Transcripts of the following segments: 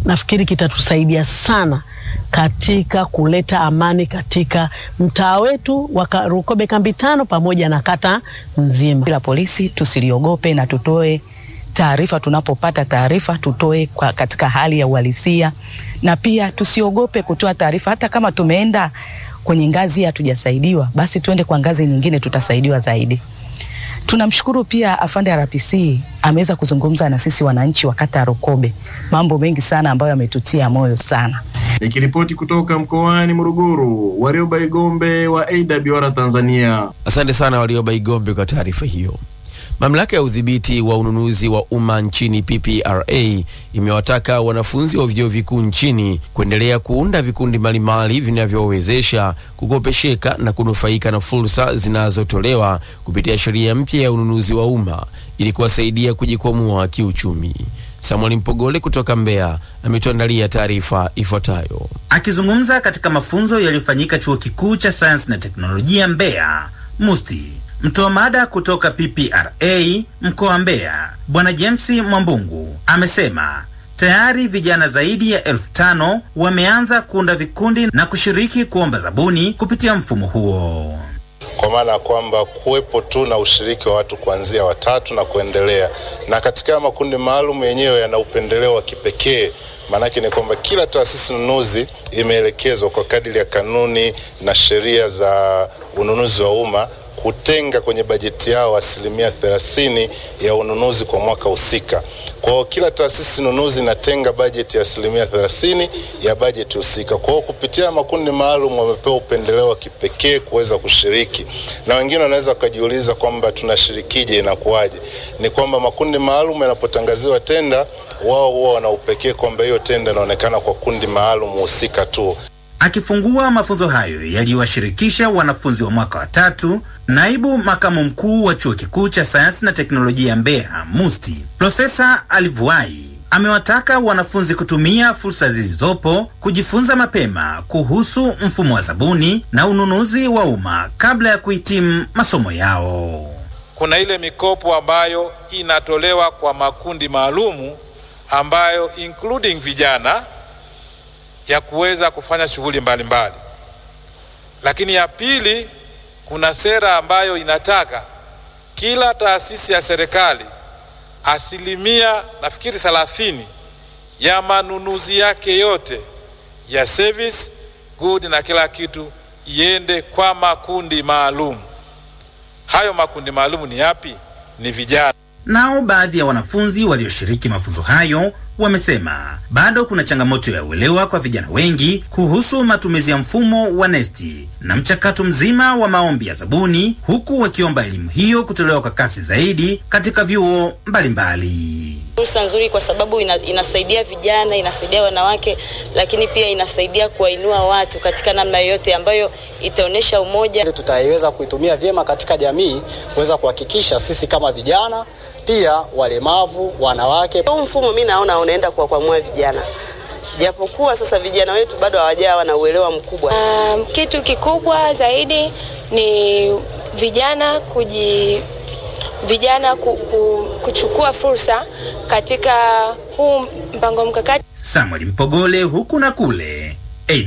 nafikiri kitatusaidia sana katika kuleta amani katika mtaa wetu wa Rukobe kambi tano pamoja na kata nzima. La polisi tusiliogope na tutoe taarifa tunapopata taarifa, tutoe kwa katika hali ya uhalisia, na pia tusiogope kutoa taarifa. Hata kama tumeenda kwenye ngazi hatujasaidiwa, basi tuende kwa ngazi nyingine, tutasaidiwa zaidi. Tunamshukuru pia afande RPC ameweza kuzungumza na sisi wananchi wa kata ya Rukobe, mambo mengi sana ambayo yametutia moyo sana. Nikiripoti kutoka mkoani Morogoro, Warioba Igombe wa AWR Tanzania. Asante sana Warioba Igombe kwa taarifa hiyo. Mamlaka ya udhibiti wa ununuzi wa umma nchini PPRA imewataka wanafunzi wa vyuo vikuu nchini kuendelea kuunda vikundi mbalimbali vinavyowezesha kukopesheka na kunufaika na fursa zinazotolewa kupitia sheria mpya ya ununuzi wa umma ili kuwasaidia kujikwamua kiuchumi. Samuel Mpogole kutoka Mbeya ametuandalia taarifa ifuatayo. Akizungumza katika mafunzo yaliyofanyika chuo kikuu cha sayansi na teknolojia Mbeya MUST, mtoa mada kutoka PPRA mkoa wa Mbeya Bwana James Mwambungu amesema tayari vijana zaidi ya elfu tano wameanza kuunda vikundi na kushiriki kuomba zabuni kupitia mfumo huo kwa maana ya kwamba kuwepo tu na ushiriki wa watu kuanzia watatu na kuendelea, na katika makundi maalum yenyewe yana upendeleo wa kipekee. Maanake ni kwamba kila taasisi nunuzi imeelekezwa kwa kadiri ya kanuni na sheria za ununuzi wa umma kutenga kwenye bajeti yao asilimia thelathini ya ununuzi kwa mwaka husika. Kwa hiyo kila taasisi nunuzi inatenga bajeti ya asilimia thelathini ya bajeti husika. Kwa hiyo kupitia makundi maalum wamepewa upendeleo wa kipekee kuweza kushiriki, na wengine wanaweza wakajiuliza kwamba tunashirikije, inakuwaje? Ni kwamba makundi maalum yanapotangaziwa tenda, wao huwa wana upekee kwamba hiyo tenda inaonekana kwa kundi maalum husika tu. Akifungua mafunzo hayo yaliyowashirikisha wanafunzi wa mwaka wa tatu, naibu makamu mkuu wa chuo kikuu cha sayansi na teknolojia Mbeya MUST, Profesa Alivuai amewataka wanafunzi kutumia fursa zilizopo kujifunza mapema kuhusu mfumo wa zabuni na ununuzi wa umma kabla ya kuhitimu masomo yao. Kuna ile mikopo ambayo inatolewa kwa makundi maalumu ambayo including vijana ya kuweza kufanya shughuli mbalimbali. Lakini ya pili, kuna sera ambayo inataka kila taasisi ya serikali asilimia nafikiri thelathini ya manunuzi yake yote ya service good na kila kitu iende kwa makundi maalum. Hayo makundi maalum ni yapi? Ni vijana. Nao baadhi ya wanafunzi walioshiriki mafunzo hayo wamesema bado kuna changamoto ya uelewa kwa vijana wengi kuhusu matumizi ya mfumo wa nesti na mchakato mzima wa maombi ya zabuni, huku wakiomba elimu hiyo kutolewa kwa kasi zaidi katika vyuo mbalimbali. Fursa nzuri kwa sababu ina, inasaidia vijana, inasaidia wanawake, lakini pia inasaidia kuwainua watu katika namna yoyote ambayo itaonyesha umoja. Tutaiweza kuitumia vyema katika jamii kuweza kuhakikisha sisi kama vijana pia walemavu, wanawake. Huu mfumo mimi naona unaenda kuwakwamua vijana, japokuwa sasa vijana wetu bado hawajawa na uelewa mkubwa. Um, kitu kikubwa zaidi ni vijana kuji vijana ku, ku, kuchukua fursa katika huu mpango mkakati. Samuel Mpogole, huku na kule,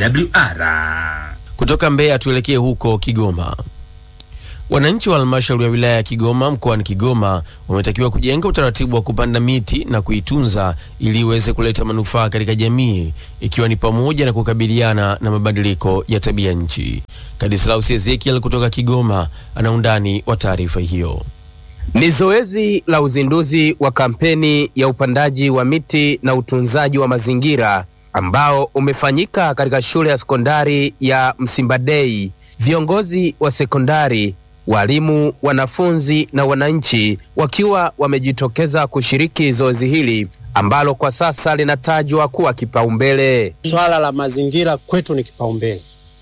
AWR. Kutoka Mbeya tuelekee huko Kigoma. Wananchi wa halmashauri ya wilaya ya Kigoma mkoani Kigoma wametakiwa kujenga utaratibu wa kupanda miti na kuitunza ili iweze kuleta manufaa katika jamii ikiwa ni pamoja na kukabiliana na mabadiliko ya tabia nchi. Kadislaus Ezekiel kutoka Kigoma ana undani wa taarifa hiyo. Ni zoezi la uzinduzi wa kampeni ya upandaji wa miti na utunzaji wa mazingira ambao umefanyika katika shule ya sekondari ya Msimbadei. Viongozi wa sekondari, walimu, wanafunzi na wananchi wakiwa wamejitokeza kushiriki zoezi hili ambalo kwa sasa linatajwa kuwa kipaumbele. Swala la mazingira kwetu ni kipaumbele,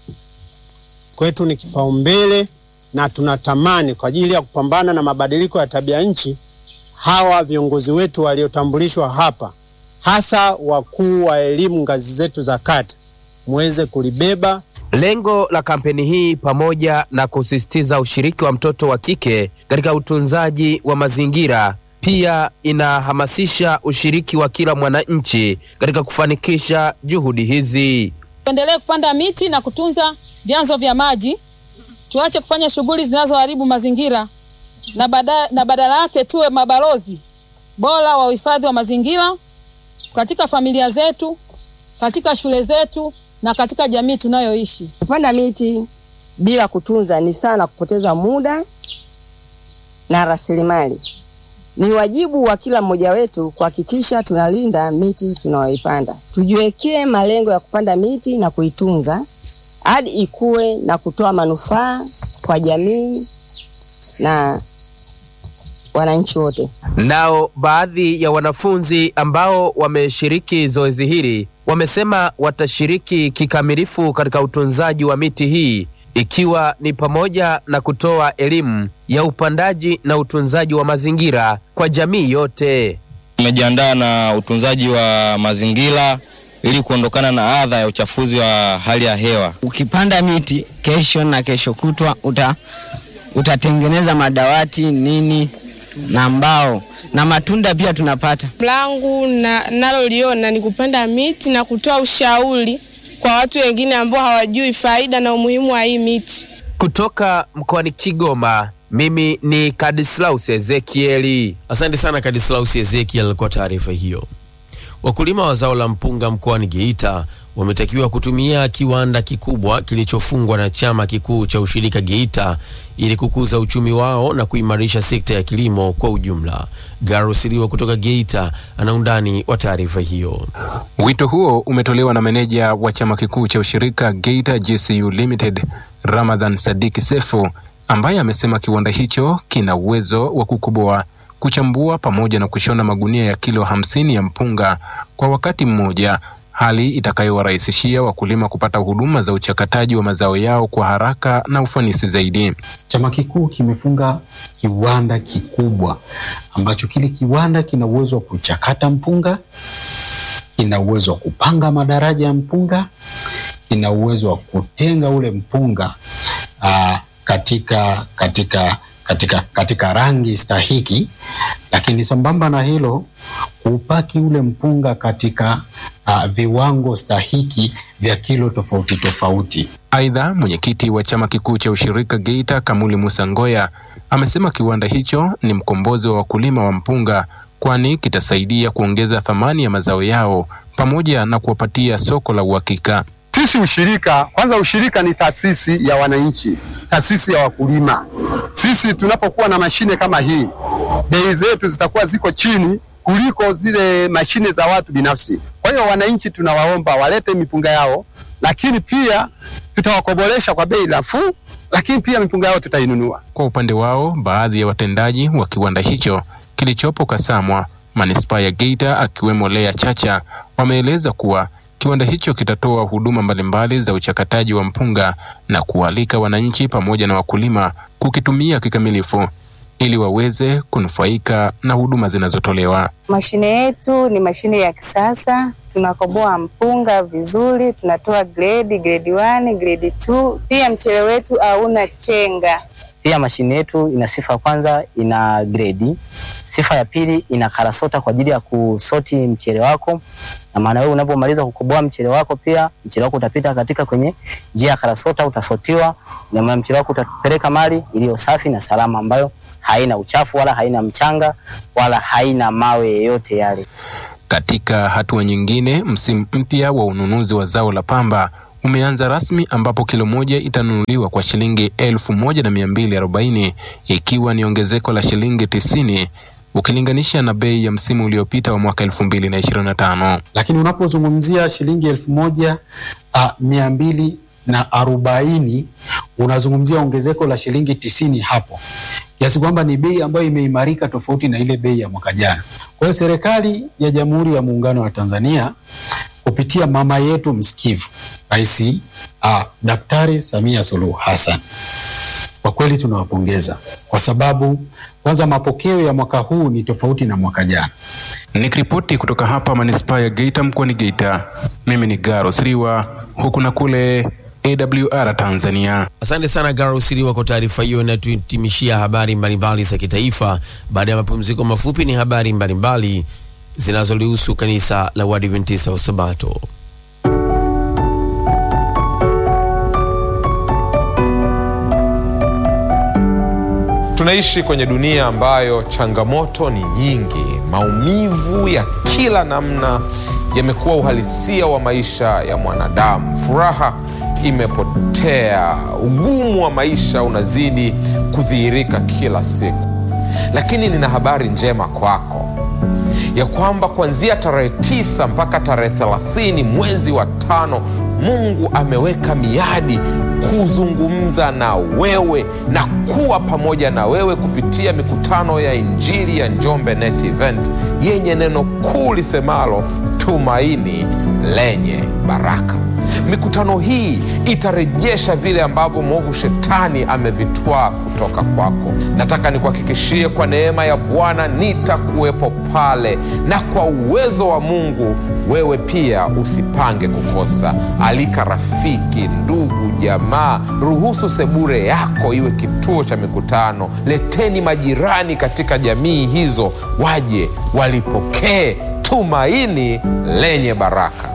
kwetu ni kipaumbele na tunatamani kwa ajili ya kupambana na mabadiliko ya tabia nchi, hawa viongozi wetu waliotambulishwa hapa, hasa wakuu wa elimu ngazi zetu za kata, muweze kulibeba. Lengo la kampeni hii pamoja na kusisitiza ushiriki wa mtoto wa kike katika utunzaji wa mazingira pia inahamasisha ushiriki wa kila mwananchi katika kufanikisha juhudi hizi. Tuendelee kupanda miti na kutunza vyanzo vya maji, tuache kufanya shughuli zinazoharibu mazingira na, bada, na badala yake tuwe mabalozi bora wa uhifadhi wa mazingira katika familia zetu, katika shule zetu na katika jamii tunayoishi. Kupanda miti bila kutunza ni sana kupoteza muda na rasilimali. Ni wajibu wa kila mmoja wetu kuhakikisha tunalinda miti tunayoipanda. Tujiwekee malengo ya kupanda miti na kuitunza hadi ikue na kutoa manufaa kwa jamii na wananchi wote. Nao baadhi ya wanafunzi ambao wameshiriki zoezi hili wamesema watashiriki kikamilifu katika utunzaji wa miti hii ikiwa ni pamoja na kutoa elimu ya upandaji na utunzaji wa mazingira kwa jamii yote. Tumejiandaa na utunzaji wa mazingira ili kuondokana na adha ya uchafuzi wa hali ya hewa. Ukipanda miti kesho na kesho kutwa uta, utatengeneza madawati nini na mbao na matunda pia tunapata. langu na naloliona ni kupanda miti na kutoa ushauri kwa watu wengine ambao hawajui faida na umuhimu wa hii miti. Kutoka mkoani Kigoma, mimi ni Kadislaus Ezekieli. Asante sana Kadislaus Ezekiel kwa taarifa hiyo. Wakulima wa zao la mpunga mkoani Geita wametakiwa kutumia kiwanda kikubwa kilichofungwa na chama kikuu cha ushirika Geita ili kukuza uchumi wao na kuimarisha sekta ya kilimo kwa ujumla. Garusiliwa kutoka Geita ana undani wa taarifa hiyo. Wito huo umetolewa na meneja wa chama kikuu cha ushirika Geita GCU Limited, Ramadhan Sadiki Sefu, ambaye amesema kiwanda hicho kina uwezo wa kukoboa kuchambua pamoja na kushona magunia ya kilo hamsini ya mpunga kwa wakati mmoja, hali itakayowarahisishia wakulima kupata huduma za uchakataji wa mazao yao kwa haraka na ufanisi zaidi. Chama kikuu kimefunga kiwanda kikubwa ambacho kile kiwanda kina uwezo wa kuchakata mpunga, kina uwezo wa kupanga madaraja ya mpunga, kina uwezo wa kutenga ule mpunga aa, katika katika katika katika rangi stahiki, lakini sambamba na hilo kupaki ule mpunga katika uh, viwango stahiki vya kilo tofauti tofauti. Aidha, mwenyekiti wa chama kikuu cha ushirika Geita Kamuli Musa Ngoya amesema kiwanda hicho ni mkombozi wa wakulima wa mpunga, kwani kitasaidia kuongeza thamani ya mazao yao pamoja na kuwapatia soko la uhakika. Sisi ushirika, kwanza ushirika ni taasisi ya wananchi, taasisi ya wakulima. Sisi tunapokuwa na mashine kama hii, bei zetu zitakuwa ziko chini kuliko zile mashine za watu binafsi. Kwa hiyo wananchi tunawaomba walete mipunga yao, lakini pia tutawakobolesha kwa bei nafuu, lakini pia mipunga yao tutainunua. Kwa upande wao, baadhi ya watendaji wa kiwanda hicho kilichopo Kasamwa, manispaa ya Geita, akiwemo Lea Chacha, wameeleza kuwa kiwanda hicho kitatoa huduma mbalimbali za uchakataji wa mpunga na kualika wananchi pamoja na wakulima kukitumia kikamilifu ili waweze kunufaika na huduma zinazotolewa. Mashine yetu ni mashine ya kisasa, tunakoboa mpunga vizuri, tunatoa grade grade 1, grade 2. Pia mchele wetu hauna chenga. Pia mashine yetu ina sifa ya kwanza, ina gredi. Sifa ya pili, ina karasota kwa ajili ya kusoti mchele wako, na maana wewe unapomaliza kukoboa mchele wako, pia mchele wako utapita katika kwenye njia ya karasota, utasotiwa na maana mchele wako utapeleka mali iliyo safi na salama, ambayo haina uchafu wala haina mchanga wala haina mawe yeyote yale. Katika hatua nyingine, msimu mpya wa ununuzi wa zao la pamba umeanza rasmi ambapo kilo moja itanunuliwa kwa shilingi elfu moja na mia mbili arobaini ikiwa ni ongezeko la shilingi tisini ukilinganisha na bei ya msimu uliopita wa mwaka elfu mbili na ishirini na tano. Lakini unapozungumzia shilingi elfu moja uh, mia mbili na arobaini unazungumzia ongezeko la shilingi tisini hapo, kiasi kwamba ni bei ambayo imeimarika tofauti na ile bei ya mwaka jana. Kwa hiyo serikali ya Jamhuri ya Muungano wa Tanzania kupitia mama yetu msikivu Rais uh, Daktari Samia Suluhu Hassan, kwa kweli tunawapongeza kwa sababu kwanza mapokeo ya mwaka huu ni tofauti na mwaka jana. Nikiripoti kutoka hapa manispaa ya Geita mkoani Geita, mimi ni Garo Siriwa, huku na kule AWR Tanzania. Asante sana Garusiliwa kwa taarifa hiyo inatuhitimishia habari mbalimbali za kitaifa. Baada ya mapumziko mafupi, ni habari mbalimbali zinazolihusu kanisa la Waadventista wa Sabato. Tunaishi kwenye dunia ambayo changamoto ni nyingi. Maumivu ya kila namna yamekuwa uhalisia wa maisha ya mwanadamu. Furaha imepotea, ugumu wa maisha unazidi kudhihirika kila siku. Lakini nina habari njema kwako ya kwamba kuanzia tarehe tisa mpaka tarehe thelathini mwezi wa tano Mungu ameweka miadi kuzungumza na wewe na kuwa pamoja na wewe kupitia mikutano ya Injili ya Njombe Net Event yenye neno kuu lisemalo tumaini lenye baraka. Mikutano hii itarejesha vile ambavyo mwovu shetani amevitwaa kutoka kwako. Nataka nikuhakikishie kwa neema ya Bwana nitakuwepo pale, na kwa uwezo wa Mungu wewe pia usipange kukosa. Alika rafiki, ndugu, jamaa, ruhusu sebure yako iwe kituo cha mikutano. Leteni majirani katika jamii hizo, waje walipokee tumaini lenye baraka.